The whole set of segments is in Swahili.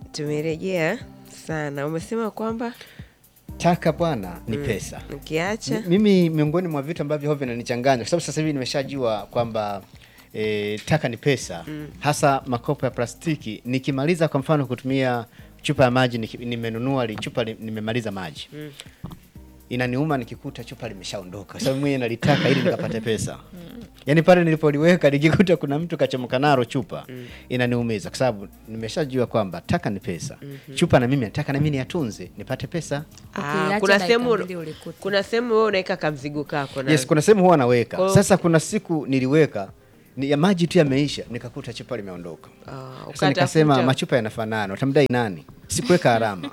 Tumerejea sana. Umesema kwamba Taka bwana ni pesa. ukiacha M- Mimi miongoni mwa vitu ambavyo huwa vinanichanganya kwa sababu sasa hivi nimeshajua kwamba e, taka ni pesa hasa makopo ya plastiki. Nikimaliza kwa mfano kutumia chupa ya maji niki- nimenunua li, chupa li, nimemaliza maji inaniuma nikikuta chupa limeshaondoka, kwa sababu mwenye nalitaka ili nikapate pesa. Yaani pale nilipoliweka nikikuta kuna mtu kachomoka nalo chupa inaniumiza, kwa sababu nimeshajua kwamba taka ni pesa. Chupa na mimi nataka na mimi niyatunze nipate pesa. Ah, Ukiacha kuna dakika sehemu mbili ulikute. kuna sehemu wewe unaweka kamzigo kako na Yes, kuna sehemu huwa naweka. Kwa- Sasa kuna siku niliweka ni ya maji tu yameisha, nikakuta chupa limeondoka. Ah, Sasa ukatafuta- nikasema machupa yanafanana, utamdai nani? Sikuweka alama.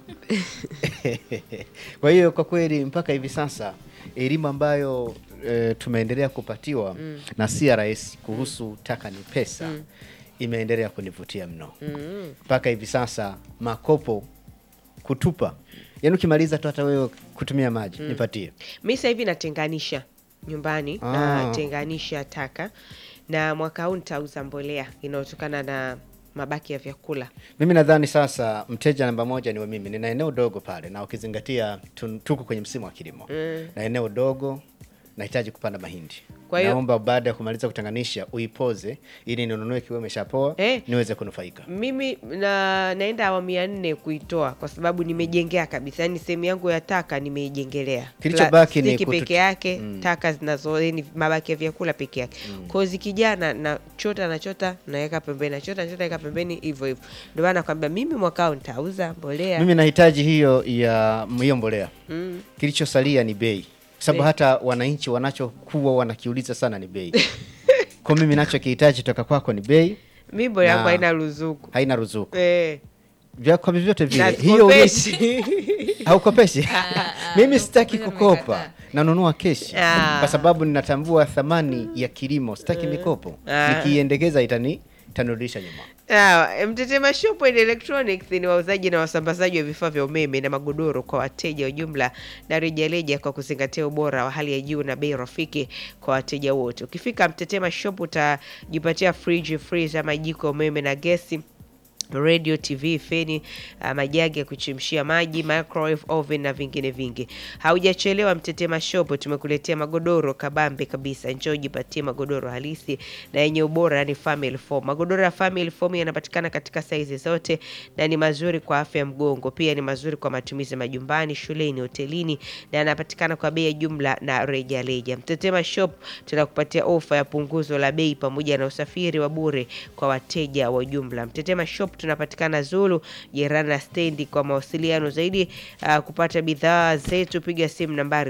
Kwa hiyo kwa kweli mpaka hivi sasa elimu ambayo e, tumeendelea kupatiwa na CRS kuhusu taka ni pesa imeendelea kunivutia mno mpaka hivi sasa makopo kutupa, yaani ukimaliza tu hata wewe kutumia maji nipatie. mi sasa hivi natenganisha nyumbani Ah. natenganisha taka na mwaka huu nitauza mbolea inayotokana na mabaki ya vyakula Mimi nadhani sasa mteja namba moja ni wa mimi. Nina eneo dogo pale, na ukizingatia tun- tuko kwenye msimu wa kilimo na eneo dogo, nahitaji kupanda mahindi. Kwa hiyo- naomba baada ya kumaliza kutenganisha uipoze ili ninunue kiwa imeshapoa Eh. niweze kunufaika. mimi na, naenda awamu ya nne kuitoa kwa sababu nimejengea kabisa yani sehemu yangu ya taka nimeijengelea Kilichobaki ni Plastiki kutu- peke yake taka zinazo yani mabaki ya vyakula peke yake mm. kwao zikijana na chota na chota naweka pembeni na chota na chota naweka pembeni hivyo hivyo ndio maana nakwambia mimi mwaka huu nitauza mbolea Mimi nahitaji hiyo ya hiyo mbolea. mm. Kilichosalia ni bei, kwa sababu Bei. hata wananchi wanachokuwa wanakiuliza sana ni bei. Kwa mimi nachokihitaji toka kwako ni bei, mi mbolea yangu Na- haina ruzuku haina ruzuku eh. vya kwa vyovyote vile. na Hiyo sikopeshi. haukopeshi mimi sitaki mimi kukopa nimekataa. nanunua keshi Ah. kwa sababu ninatambua thamani ya kilimo sitaki mikopo Ah. nikiiendekeza itani itanirudisha nyuma Sawa, Mtetema Shop and Electronics ni wauzaji na wasambazaji wa vifaa vya umeme na magodoro kwa wateja wa jumla na rejareja kwa kuzingatia ubora wa hali ya juu na bei rafiki kwa wateja wote. Ukifika Mtetema Shop utajipatia friji, freezer, majiko ya umeme na gesi radio tv feni uh, majagi ya kuchemshia maji microwave oven na vingine vingi haujachelewa mtetema shop tumekuletea magodoro kabambe kabisa njoo jipatie magodoro halisi na yenye ubora yani family foam magodoro ya family foam yanapatikana katika saizi zote na ni mazuri kwa afya ya mgongo pia ni mazuri kwa matumizi majumbani shuleni hotelini na yanapatikana kwa bei ya jumla na reja reja mtetema shop tunakupatia ofa ya punguzo la bei pamoja na usafiri wa bure kwa wateja wa jumla mtetema shop tunapatikana zulu jirani na stendi kwa mawasiliano zaidi uh, kupata bidhaa zetu piga simu nambari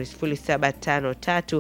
0753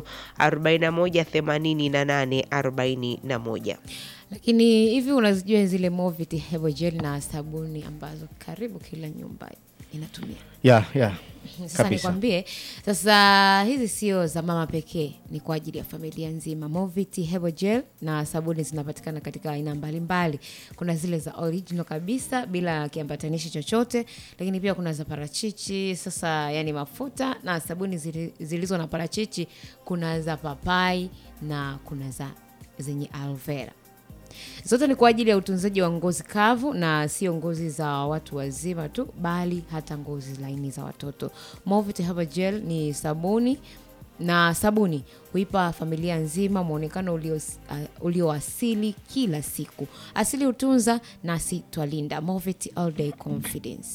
41 88 41 Lakini hivi unazijua zile Movit Herbal Gel na sabuni ambazo karibu kila nyumba inatumia? yeah, yeah. Sasa Kabisa. nikwambie, sasa hizi sio za mama pekee, ni kwa ajili ya familia nzima. Movit Herbal Gel na sabuni zinapatikana katika aina mbalimbali. Kuna zile za original kabisa bila kiambatanishi chochote, lakini pia kuna za parachichi. Sasa yani mafuta na sabuni zili- zilizo na parachichi, kuna za papai na kuna za zenye aloe vera zote ni kwa ajili ya utunzaji wa ngozi kavu na sio ngozi za watu wazima tu bali hata ngozi laini za watoto Movit Herbal Gel ni sabuni na sabuni huipa familia nzima mwonekano ulio, uh, ulioasili kila siku asili hutunza nasi twalinda Movit All Day Confidence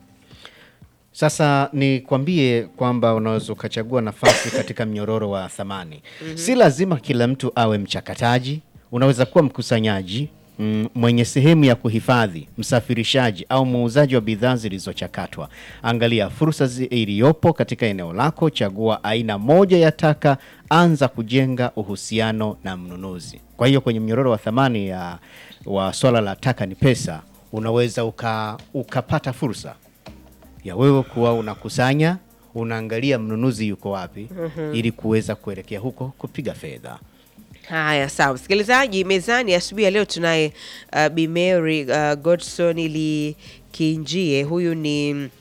Sasa nikwambie kwamba unaweza ukachagua nafasi katika mnyororo wa thamani. Si lazima kila mtu awe mchakataji. Unaweza kuwa mkusanyaji mm, mwenye sehemu ya kuhifadhi, msafirishaji au muuzaji wa bidhaa zilizochakatwa. Angalia fursa zi- iliyopo katika eneo lako, chagua aina moja ya taka, anza kujenga uhusiano na mnunuzi. Kwa hiyo kwenye mnyororo wa thamani ya wa swala la taka ni pesa, unaweza uka, ukapata fursa ya wewe kuwa unakusanya unaangalia mnunuzi yuko wapi ili kuweza kuelekea huko kupiga fedha. Haya, sawa msikilizaji, mezani asubuhi ya leo tunaye uh, Bi Mary uh, Godson ili Kinjie. Huyu ni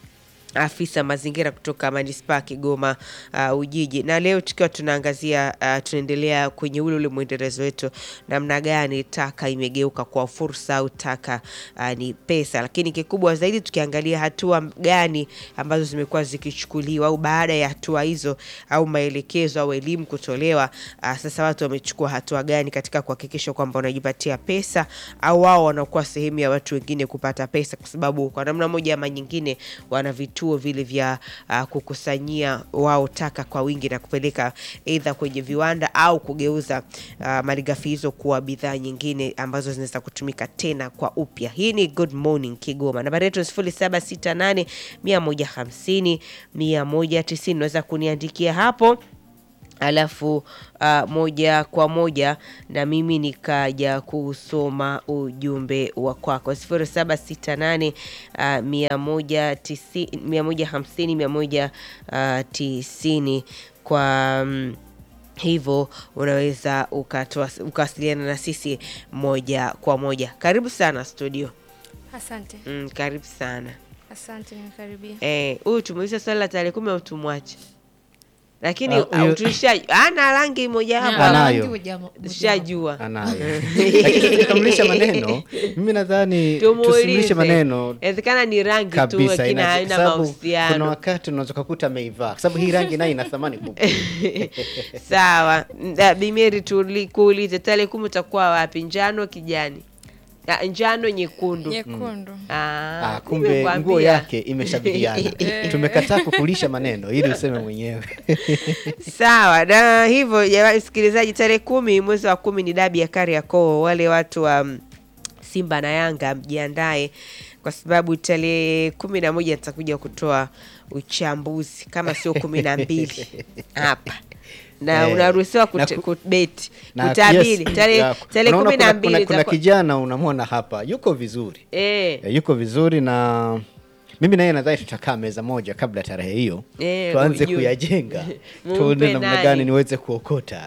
afisa mazingira kutoka manispaa ya Kigoma uh, Ujiji. Na leo tukiwa tunaangazia uh, tunaendelea kwenye ule ule mwendelezo wetu, namna gani taka imegeuka kwa fursa au taka uh, ni pesa, lakini kikubwa zaidi tukiangalia hatua gani ambazo zimekuwa zikichukuliwa au baada ya hatua hizo au maelekezo au elimu kutolewa, uh, sasa watu wamechukua hatua gani katika kuhakikisha kwamba wanajipatia pesa au wao wanakuwa sehemu ya watu wengine kupata pesa, kwa sababu kwa namna moja ama nyingine wana vituo vile vya uh, kukusanyia wao taka kwa wingi na kupeleka aidha kwenye viwanda au kugeuza uh, malighafi hizo kuwa bidhaa nyingine ambazo zinaweza kutumika tena kwa upya. Hii ni Good Morning Kigoma. Nambari yetu sifuri saba sita nane mia moja hamsini mia moja tisini. Unaweza kuniandikia hapo alafu uh, moja kwa moja na mimi nikaja kusoma ujumbe wa kwako sifuri saba sita nane uh, mia moja tisi- mia moja hamsini mia moja uh, tisini kwa mm, hivyo unaweza ukatoa ukawasiliana na sisi moja kwa moja. Karibu sana studio. Asante, Mm, karibu sana. asante, nimekaribia. Eh, huyu tumeuliza swali la tarehe kumi au tumwache, lakini Ah, huyo- uh, tulisha ana rangi moja hapa Anayo. tushajua anayo lakini tukikamilisha maneno mimi nadhani tusimulishe tumuulize. maneno Inawezekana ni rangi tu kabisa lakini ina- haina sababu kuna mahusiano. wakati unaweza kukuta ameivaa kwa sababu hii rangi nayo ina thamani kubwa Sawa, Da- Bimeri, tulikuulize tarehe kumi utakuwa wapi? Njano, kijani? Ah, njano, nyekundu. Nyekundu. Ah, Ah, kumbe nimekuambia. nguo yake imeshabihiana tumekataa kukulisha maneno ili useme mwenyewe Sawa, na hivyo jamani, msikilizaji, tarehe kumi mwezi wa kumi ni dabi ya Kariakoo. Wale watu wa mm, Simba na Yanga mjiandae, kwa sababu tarehe kumi na moja nitakuja kutoa uchambuzi kama sio kumi na mbili hapa na Eh, unaruhusiwa na kut- ku- kubeti Na kutabiri yes, tarehe ya, tarehe unaona kumi na kuna- mbili kuna, kuna itakuwa- kijana unamwona hapa yuko vizuri eh, Eh, yuko vizuri na mimi naye nadhani tutakaa meza moja kabla tarehe hiyo Eh, tuanze ujue. kuyajenga Mumpe tuone namna nani. gani niweze kuokota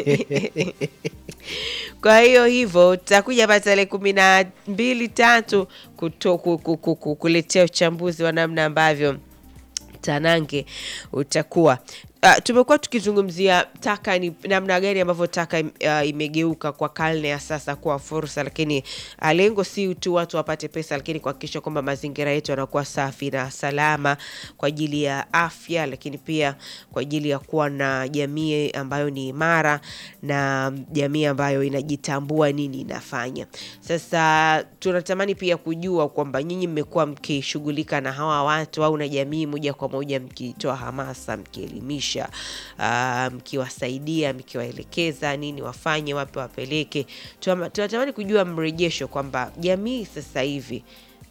Kwa hiyo hivyo tutakuja hapa tarehe kumi na mbili tatu kuto- ku- ku- ku- ku- kuletea uchambuzi wa namna ambavyo tanange utakuwa. Uh, tumekuwa tukizungumzia taka ni namna gani ambavyo taka im- uh, imegeuka kwa karne ya sasa kuwa fursa, lakini uh, lengo si tu watu wapate pesa, lakini kuhakikisha kwamba mazingira yetu yanakuwa safi na salama kwa ajili ya afya, lakini pia kwa ajili ya kuwa na jamii ambayo ni imara na jamii ambayo inajitambua nini inafanya. Sasa tunatamani pia kujua kwamba nyinyi mmekuwa mkishughulika na hawa watu au na jamii moja kwa moja, mkitoa hamasa, mkielimisha, ah, mkiwasaidia, mkiwaelekeza nini wafanye, wapi wapeleke. Tuna- Tunatamani kujua mrejesho kwamba jamii sasa hivi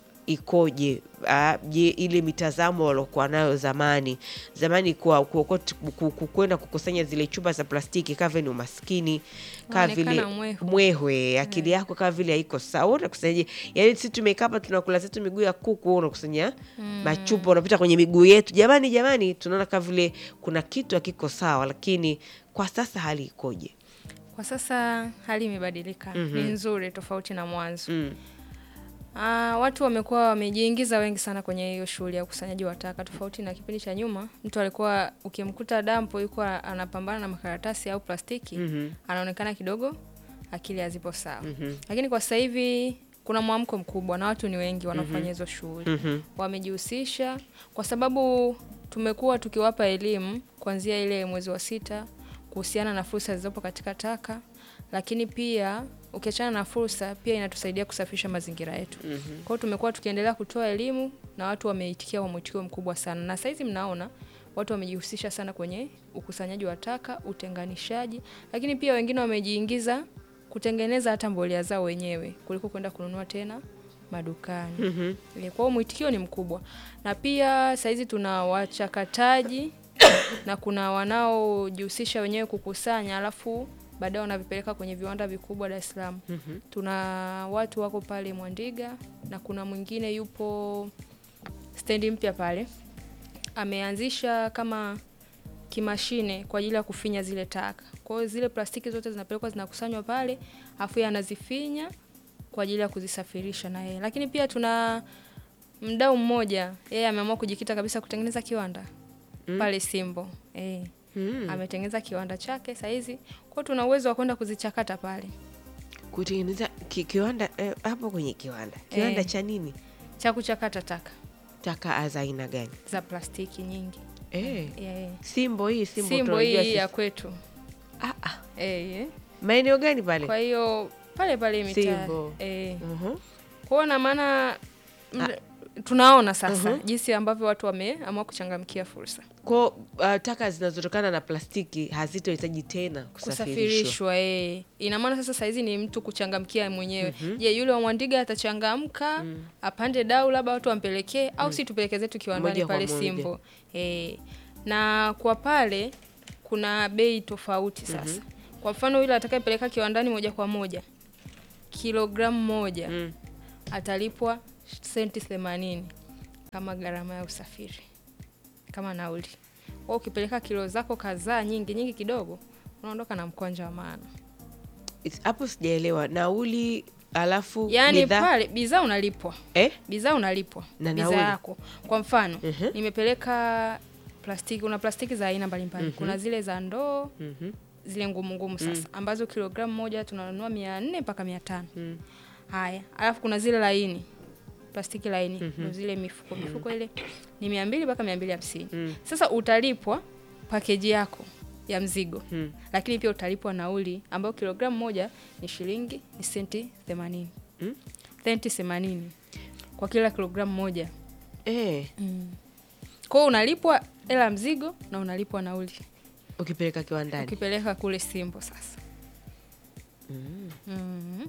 ikoje? Ah, Je, ile mitazamo waliokuwa nayo zamani zamani, kwa kuokot- ku- ku- kwenda kukusanya zile chupa za plastiki kaa vile ni umaskini, kaa vile Unaonekana mwehu. mwehwe, akili yako kaa vile haiko sawa. Unakusanyaje? Yani sisi tumekaa hapa tunakula zetu miguu ya kuku, wewe unakusanya machupa, unapita kwenye miguu yetu. Jamani, jamani, tunaona kaa vile kuna kitu hakiko sawa, lakini kwa sasa hali ikoje? Kwa sasa hali imebadilika, ni nzuri tofauti na mwanzo. Mm. Ah, watu wamekuwa wamejiingiza wengi sana kwenye hiyo shughuli ya ukusanyaji wa taka, tofauti na kipindi cha nyuma. Mtu alikuwa ukimkuta dampo yuko anapambana na makaratasi au plastiki, anaonekana kidogo akili hazipo sawa. Lakini kwa sasa hivi kuna mwamko mkubwa na watu ni wengi wanaofanya hizo shughuli, wamejihusisha kwa sababu tumekuwa tukiwapa elimu kuanzia ile mwezi wa sita kuhusiana na fursa zilizopo katika taka, lakini pia ukiachana na fursa pia inatusaidia kusafisha mazingira yetu. Kwa hiyo tumekuwa tukiendelea kutoa elimu na watu wameitikia kwa mwitikio mkubwa sana, na saizi mnaona watu wamejihusisha sana kwenye ukusanyaji wa taka, utenganishaji, lakini pia wengine wamejiingiza kutengeneza hata mbolea zao wenyewe kuliko kwenda kununua tena madukani. Eh, Kwa hiyo mwitikio ni mkubwa, na pia saizi tuna wachakataji na kuna wanaojihusisha wenyewe kukusanya, alafu baadaye wanavipeleka kwenye viwanda vikubwa Dar es Salaam. Tuna watu wako pale Mwandiga na kuna mwingine yupo stendi mpya pale, ameanzisha kama kimashine kwa ajili ya kufinya zile taka. Kwa hiyo zile plastiki zote zinapelekwa zinakusanywa pale, afu yeye anazifinya kwa ajili ya kuzisafirisha na yeye. Lakini pia tuna mdau mmoja yeye ameamua kujikita kabisa kutengeneza kiwanda pale Simbo eh. Mm. Ametengeneza kiwanda chake saizi, kwa tuna uwezo wa kwenda kuzichakata pale kutengeneza ki, kiwanda eh, hapo kwenye kiwanda kiwanda Eh. cha nini cha kuchakata taka taka za aina gani za plastiki nyingi eh. eh. simbo hii simbo, Simbo tunajua hii sisi. ya kwetu ah, ah. eh, eh. maeneo gani pale Kwa hiyo pale pale mitaa Simbo. eh. Mhm. Kwa na maana md- tunaona sasa jinsi ambavyo watu wameamua kuchangamkia fursa Kwa uh, taka zinazotokana na plastiki hazitohitaji tena kusafirishwa. kusafirishwa eh. Ina maana sasa saizi ni mtu kuchangamkia mwenyewe. Je, yule wa Mwandiga atachangamka apande dau labda watu wampelekee au si tupeleke zetu kiwandani Moja kwa pale moja. Simbo eh. Na kwa pale kuna bei tofauti sasa. Kwa mfano yule atakayepeleka kiwandani moja kwa moja kilogramu moja Mm. atalipwa senti themanini kama gharama ya usafiri kama nauli. Kwa ukipeleka kilo zako kadhaa nyingi nyingi kidogo, unaondoka na mkwanja wa maana. It's- Hapo sijaelewa nauli, alafu Yaani bidhaa pale bidhaa unalipwa, eh? bidhaa unalipwa Na bidhaa nauli. yako. Kwa mfano Mhm. nimepeleka plastiki, una plastiki za aina mbalimbali. Kuna zile za ndoo Mhm. zile ngumu ngumu sasa ambazo kilogramu moja tunanunua mia nne mpaka mia tano Mm. haya alafu kuna zile laini plastiki laini ndo zile mifuko mifuko ile ni mia mbili mpaka mia mbili hamsini Mm. sasa utalipwa pakeji yako ya mzigo Mm. lakini pia utalipwa nauli ambayo kilogramu moja ni shilingi ni senti themanini Mm. senti themanini kwa kila kilogramu moja Eh, kwa hiyo unalipwa hela ya mzigo na unalipwa nauli ukipeleka kiwandani ukipeleka kule simbo sasa mm.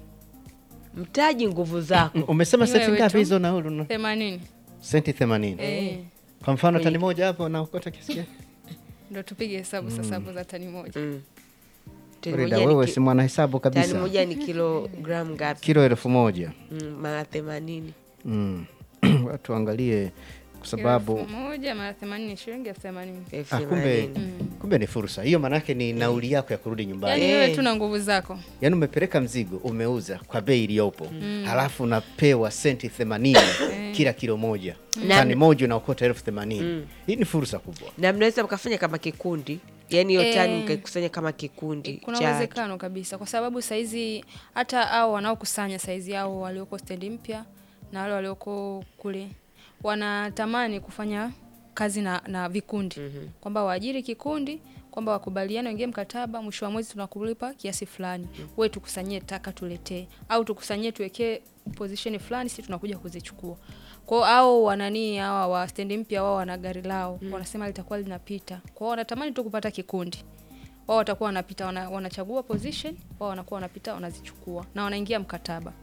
mtaji nguvu zako Umesema Ni senti wewe ngapi tu. hizo nauli? una- themanini Senti 80. eh. Kwa mfano tani moja hapo naokota kiasi gani? ndo tupige hesabu sasa hapo za tani moja mm. Tani Rida, moja ni wewe ki- si mwanahesabu tani kabisa. moja ni kilogramu ngapi? Kilo elfu moja. Mm, mara themanini Mm. Watu waangalie kwa sababu elfu moja mara themanini ni shilingi elfu themanini elfu ah, kumbe themanini. kumbe ni fursa hiyo, maanake ni nauli yako ya kurudi yaani nyumbani. Eh. wewe tu na nguvu zako Yaani umepeleka mzigo umeuza kwa bei iliyopo, halafu unapewa senti 80 kila kilo moja, Na- tani moja unaokota elfu themanini. Hii ni fursa kubwa. na mnaweza mkafanya kama kikundi, yaani hiyo Eh. tani mkaikusanya kama kikundi kuna cha uwezekano kabisa kwa sababu saizi hata au wanaokusanya saizi ao walioko stendi mpya na wale walioko kule wanatamani kufanya kazi na, na vikundi kwamba waajiri kikundi kwamba wakubaliane waingie mkataba mwisho wa mwezi tunakulipa kiasi fulani we tukusanyie taka tuletee au tukusanyie tuwekee position fulani si tunakuja kuzichukua kwao au wananii hawa wa stendi mpya wao wana gari lao wanasema litakuwa linapita kwao wanatamani tu kupata kikundi wao watakuwa wanapita wana, wanachagua position wao wanakuwa wanapita wanazichukua na wanaingia mkataba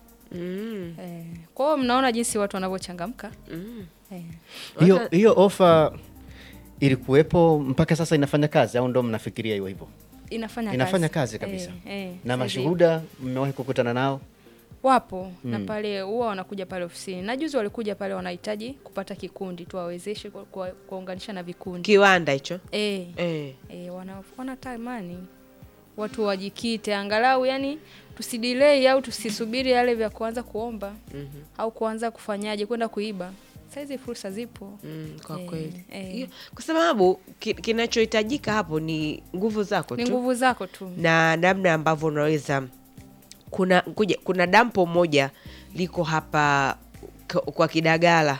mm. eh, kwa hiyo mnaona jinsi watu wanavyochangamka Mm. eh. Hiyo Wata- hiyo ofa ilikuwepo mpaka sasa inafanya kazi au ndo mnafikiria hiyo hivyo? inafanya Inafanya kazi, kazi kabisa. eh, eh, Na saizi mashuhuda mmewahi kukutana nao? wapo na pale huwa wanakuja pale ofisini na juzi walikuja pale wanahitaji kupata kikundi tuwawezeshe ku- kuwa- kuwaunganisha na vikundi kiwanda hicho eh, eh. eh, wana, wanatamani watu wajikite angalau yani tusidilei au tusisubiri yale vya kuanza kuomba Mhm. au kuanza kufanyaje kwenda kuiba saizi fursa zipo Mm, kwa Eh, kweli eh. Hiyo- kwa sababu ki, kinachohitajika hapo ni nguvu zako ni tu nguvu zako tu na namna ambavyo unaweza kuna kuja, kuna dampo moja liko hapa k- kwa Kidagala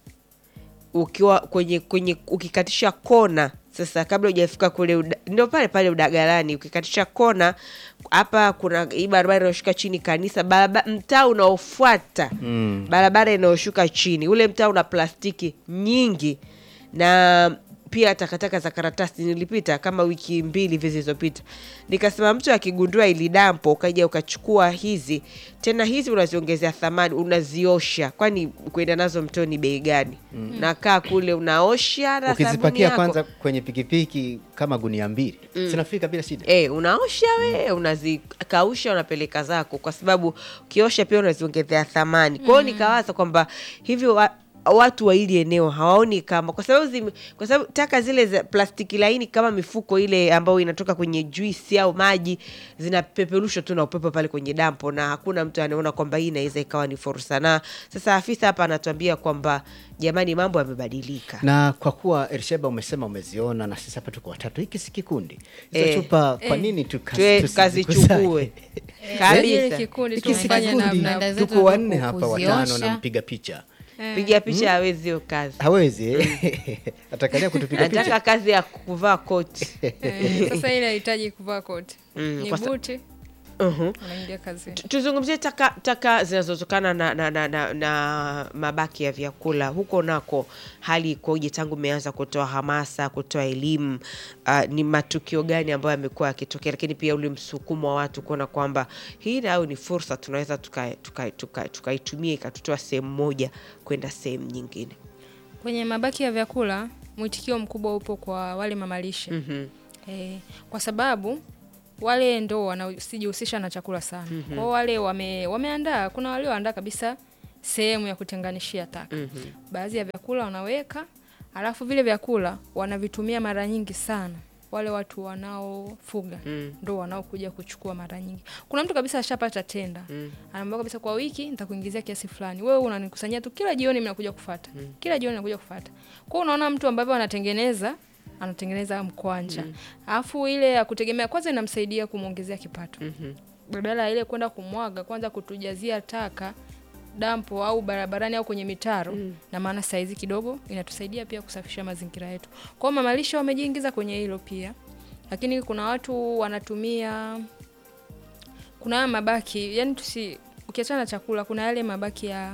ukiwa kwenye kwenye ukikatisha kona sasa, kabla hujafika kule uda, ndio pale pale Udagalani, ukikatisha kona hapa, kuna hii barabara inayoshuka chini kanisa, barabara mtaa unaofuata Mm. barabara inayoshuka chini, ule mtaa una plastiki nyingi na pia takataka za karatasi. Nilipita kama wiki mbili hivi zilizopita, nikasema mtu akigundua ili dampo ukaja ukachukua hizi tena, hizi unaziongezea thamani, unaziosha, kwani kwenda nazo mtoni bei gani? Nakaa kule unaosha na sabuni Ukizipakia yako kwanza kwenye pikipiki kama gunia mbili zinafika bila shida. E, unaosha we unazikausha unapeleka zako, kwa sababu ukiosha pia unaziongezea thamani. Kwa hiyo nikawaza kwamba hivi wa, watu wa hili eneo hawaoni kama kwa sababu zime, kwa sababu taka zile za plastiki laini kama mifuko ile ambayo inatoka kwenye juisi au maji zinapeperushwa tu na upepo pale kwenye dampo, na hakuna mtu anaona kwamba hii inaweza ikawa ni fursa. Na sasa afisa hapa anatuambia kwamba jamani, mambo yamebadilika. na kwa kuwa Elsheba umesema umeziona na sisi hapa tuko watatu, hiki si kikundi hizo Eh. chupa, kwa nini tuka- Tue- tusizikusanye? tukazichukue Ile kabisa. kikundi Hiki si tumefanya kikundi, namna Dada zetu tuko wanne ku- hapa, watano kuziosha. na mpiga picha Piga picha hawezi hiyo kazi, hawezi eh? atakalia kutupiga anataka picha kazi ya kuvaa koti. Eh, sasa ile inahitaji kuvaa koti Mm, ni kwa sa- buti Mhm. unaingia kazini Tu- tuzungumzie taka, taka zinazotokana na, na, na, na, na mabaki ya vyakula huko nako hali ikoje tangu umeanza kutoa hamasa kutoa elimu uh, ni matukio gani ambayo yamekuwa yakitokea lakini pia ule msukumo wa watu kuona kwamba hii nayo ni fursa tunaweza tukaitumia tuka, tuka, tukaitumia ikatutoa sehemu moja kwenda sehemu nyingine kwenye mabaki ya vyakula mwitikio mkubwa upo kwa wale mamalishe Mhm. Eh, kwa sababu wale ndo wanasijihusisha na chakula sana mm-hmm. kwao wale wame, wameandaa kuna walioandaa kabisa sehemu ya kutenganishia taka mm-hmm. baadhi ya vyakula wanaweka alafu vile vyakula wanavitumia mara nyingi sana wale watu wanaofuga Mm. ndo wanaokuja kuchukua mara nyingi kuna mtu kabisa ashapata tenda mm. anaambia kabisa kwa wiki nitakuingizia kiasi fulani wewe unanikusanyia tu kila jioni mnakuja kufata mm. kila jioni nakuja kufata kwao unaona mtu ambavyo anatengeneza anatengeneza mkwanja alafu ile ya kutegemea kwanza inamsaidia kumwongezea kipato Mhm. badala ya ile kwenda kumwaga kwanza kutujazia taka dampo au barabarani au kwenye mitaro mm. na maana saizi kidogo inatusaidia pia kusafisha mazingira yetu kwao mamalisha wamejiingiza kwenye hilo pia lakini kuna watu wanatumia kuna haya mabaki yani tusi ukiachana na chakula kuna yale mabaki ya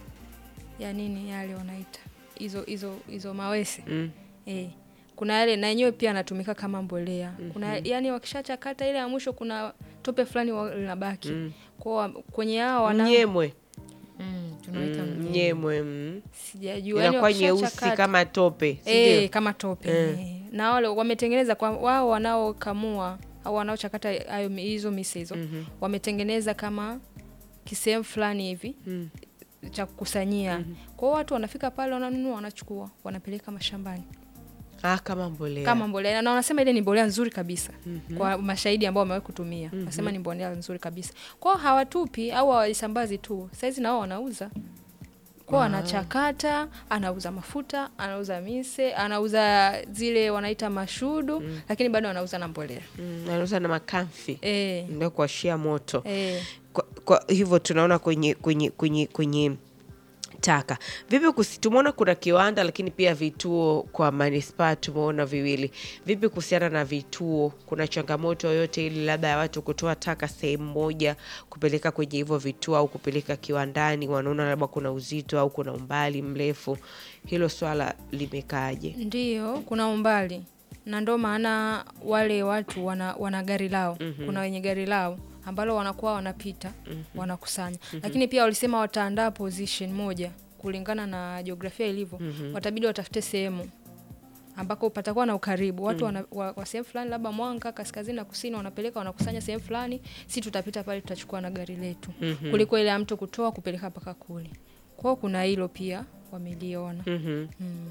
ya nini yale wanaita hizo hizo hizo mawese Mm. Eh, kuna yale na yenyewe pia anatumika kama mbolea. Kuna yani wakishachakata ile ya mwisho kuna tope fulani wa- linabaki. Mm. Kwa kwenye hao wana mnyemwe Mm, tunaita Mm, mnyemwe. mnyemwe mm. sijajua yani inakuwa nyeusi wakishachakata- kama tope si eh, ndio? kama tope. Eh. Na wale wametengeneza kwa wao wanaokamua au wanaochakata hayo mi- hizo mise hizo Mhm. wametengeneza kama kisehemu fulani hivi Mm. cha kukusanyia. Kwa hiyo watu wanafika pale wananunua wanachukua wanapeleka mashambani. Ah, kama mbolea kama mbolea na wanasema ile ni mbolea nzuri kabisa mm-hmm. kwa mashahidi ambao wamewahi kutumia mm-hmm. wanasema ni mbolea nzuri kabisa kwao hawatupi au hawaisambazi tu saizi nao wanauza kwao anachakata anauza mafuta anauza mise anauza zile wanaita mashudu mm. lakini bado anauza na mbolea Mm, anauza na makamfi e, ndio kuashia moto e. kwa, kwa hivyo tunaona kwenye kwenye kwenye kwenye taka vipi kusi, tumeona kuna kiwanda lakini pia vituo kwa manispaa tumeona viwili vipi kuhusiana na vituo kuna changamoto yoyote ili labda ya watu kutoa taka sehemu moja kupeleka kwenye hivyo vituo au kupeleka kiwandani wanaona labda kuna uzito au kuna umbali mrefu hilo swala limekaaje Ndiyo, kuna umbali na ndo maana wale watu wana, wana gari lao mm-hmm. kuna wenye gari lao ambalo wanakuwa wanapita mm-hmm. wanakusanya mm-hmm. lakini pia walisema wataandaa position moja kulingana na jiografia ilivyo mm-hmm. watabidi watafute sehemu ambako patakuwa na ukaribu watu wana, wa, wa sehemu fulani labda Mwanga kaskazini na kusini wanapeleka wanakusanya sehemu fulani, si tutapita pale tutachukua na gari letu mm-hmm. kuliko ile ya mtu kutoa kupeleka mpaka kule. Kwao kuna hilo pia wameliona Mhm.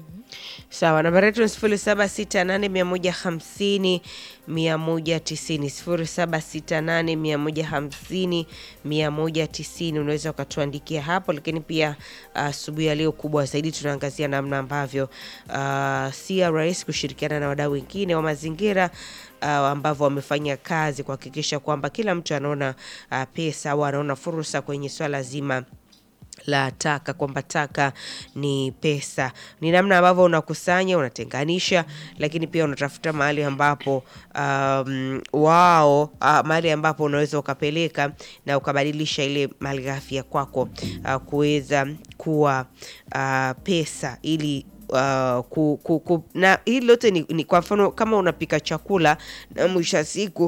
Sawa, nambari yetu ni sifuri saba sita nane mia moja hamsini mia moja tisini sifuri saba sita nane mia moja hamsini mia moja tisini Unaweza ukatuandikia hapo, lakini pia asubuhi ya leo kubwa zaidi tunaangazia namna ambavyo uh, CRS kushirikiana na wadau wengine wa mazingira uh, ambavyo wamefanya kazi kuhakikisha kwamba kila mtu anaona uh, pesa au anaona fursa kwenye swala zima la taka kwamba taka ni pesa ni namna ambavyo unakusanya unatenganisha lakini pia unatafuta mahali ambapo um, wao uh, mahali ambapo unaweza ukapeleka na ukabadilisha ile malighafi ya kwako uh, kuweza kuwa uh, pesa ili Uh, ku, ku, ku, na hili lote ni, ni kwa mfano kama unapika chakula na mwisho wa siku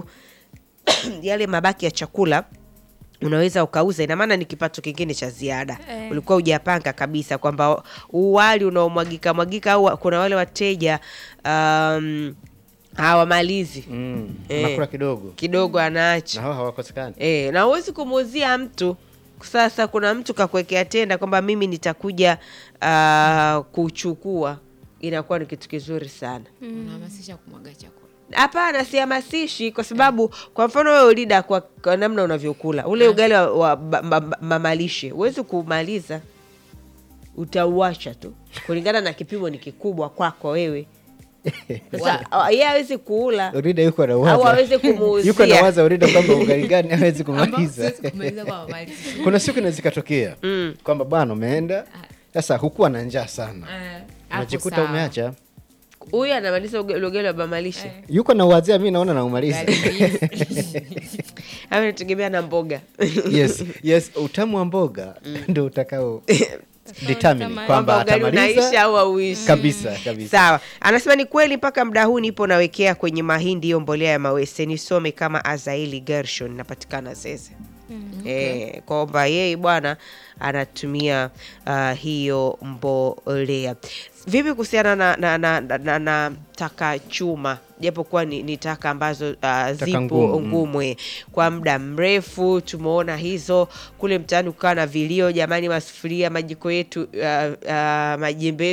yale mabaki ya chakula unaweza ukauza, ina maana ni kipato kingine cha ziada Eh. ulikuwa hujapanga kabisa kwamba uwali unaomwagika mwagika au kuna wale wateja um, hawamalizi Mm. Eh. Anakula kidogo kidogo na anaacha hao hawakosekani. e, na huwezi kumuuzia mtu sasa kuna mtu kakuwekea tenda kwamba mimi nitakuja uh, kuchukua inakuwa ni kitu kizuri sana unahamasisha kumwaga chakula hapana sihamasishi kwa sababu kwa mfano wewe ulida kwa, kwa namna unavyokula ule ugali wa, wa ba- ma- ma- mamalishe huwezi kumaliza utauacha tu kulingana na kipimo ni kikubwa kwako wewe sasa a- yeye hawezi kuula Orida yuko au anawaza hawezi kumuuzia yuko anawaza Orida kwamba ugali gani hawezi Ambao kumaliza. siwezi kumaliza kwa malizi. Kuna siku inaweza ikatokea kwamba bwana umeenda sasa, hukuwa na njaa sana, Eh, hapo unajikuta sawa. umeacha huyu anamaliza uga- ugali wa mamalishe yuko na uwazia, mi naona naumaliza. au inategemea na mboga yes, yes, utamu wa mboga ndo utakao determine Kama- kwamba kwamba ugali unaisha atamaliza au auishi kabisa kabisa. sawa anasema ni kweli mpaka muda huu nipo nawekea kwenye mahindi hiyo mbolea ya mawese nisome kama azaili gershon napatikana zeze Eh, kwamba yeye bwana anatumia uh, hiyo mbolea vipi kuhusiana na, na, na, na, na, na taka chuma japokuwa ni, ni taka ambazo uh, zipo ngumu, mm. ngumu eh. kwa muda mrefu tumeona hizo kule mtaani kukawa na vilio jamani masufuria majiko yetu uh, uh, majembe